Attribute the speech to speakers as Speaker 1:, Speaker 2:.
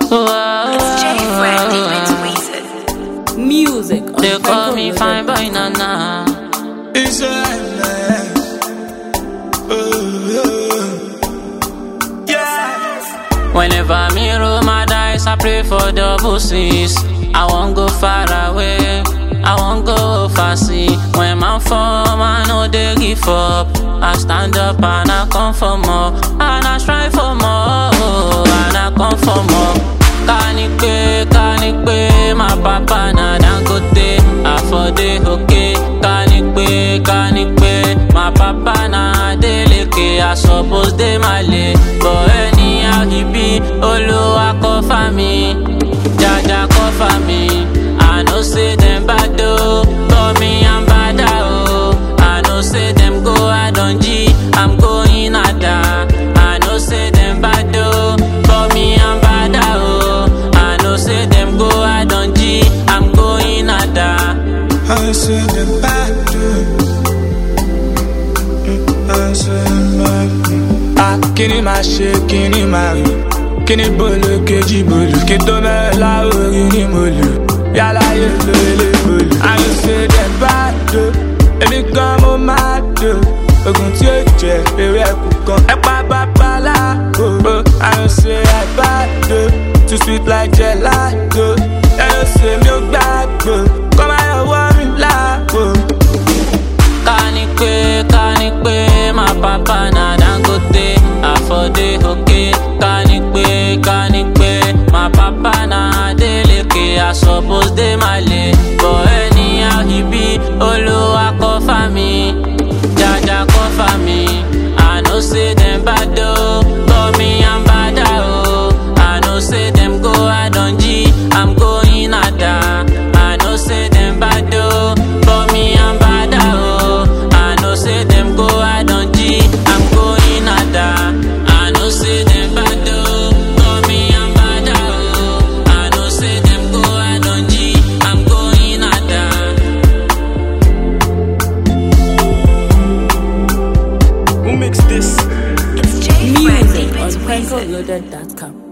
Speaker 1: It's J Friendly with Weezer.
Speaker 2: Music. on
Speaker 3: They call me fine
Speaker 2: Franco
Speaker 3: boy nana.
Speaker 4: It's a Yeah.
Speaker 3: Whenever me roll my dice, I pray for double C's. I won't go far away. I won't go overseas. When my form, I know they give up. I stand up and I come for more. And I strive for more. And I come for more. Kanipe, kanipe, my papa na dangote. I for the okay. Kanipe, kanipe, my papa na deleke. I suppose they my lay. But anyhow he be, Oluwa cover me. Jaja cover me. I know say them bad though, but me I'm bad oh. I know say them go I don't G, I'm going ada. I know say them bad though, but me I'm bad oh. I know say them go I don't G, I'm going ada.
Speaker 4: I said the bad I said the bad Ah, kíni máa ṣe kíni máa rìn kíni bolo kejì bolo kí tó mẹ́rin láwòrán ni mo lò yálà yé lo ilé bolo. àyè ṣe dẹ̀ bá do èmi gan mo máa do ogun tí ó jẹ ewé ẹkù kan ẹ pa babaláwo àyè ṣe àìbá do too sweet like gelato ẹ yóò ṣe mi ò gbàgbọ́ kọ́ máa yọ wọ́ mi láàbò.
Speaker 3: Kanipe, kanipe, my papa na dangote. I for the okay. Kanipe, kanipe, my papa na deleke. I suppose they my lay. But anyhow he be, Oluwa cover me. Jaja cover me. I know say them bad though, but me I'm bad oh. I know say them go I don't G, I'm going ada. I know say them bad though, but me I'm bad oh. I know say them go I don't G, I'm going ada. I know say them bad though, but me I'm bad oh. I know say them go I don't G, I'm going ada.
Speaker 4: Who makes this?
Speaker 1: It's J Friendly
Speaker 2: Music on
Speaker 1: with Weezer.
Speaker 2: FrancoLoaded.com.